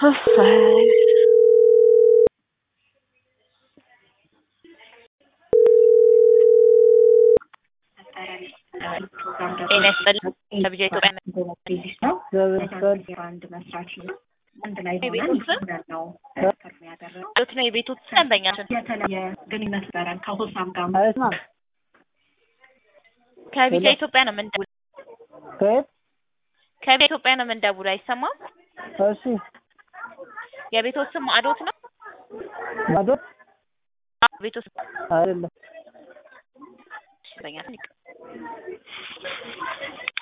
እሰይ ጤና ይስጥልኝ ለብቻ ኢትዮጵያ ቤት ነው የቤቱ ደንበኛችን የተለየ ግንኙነት ነበረን ከሆሳም ጋር አይስማም ከቢጫ ኢትዮጵያ ነው የምንደውል ከየት ከቢጫ ኢትዮጵያ ነው የምንደውል አይሰማም እሺ የቤቶ ስም ማዕዶት ነው ማዶት አዎ ቤቶ ስም አይደለም ደንበኛችን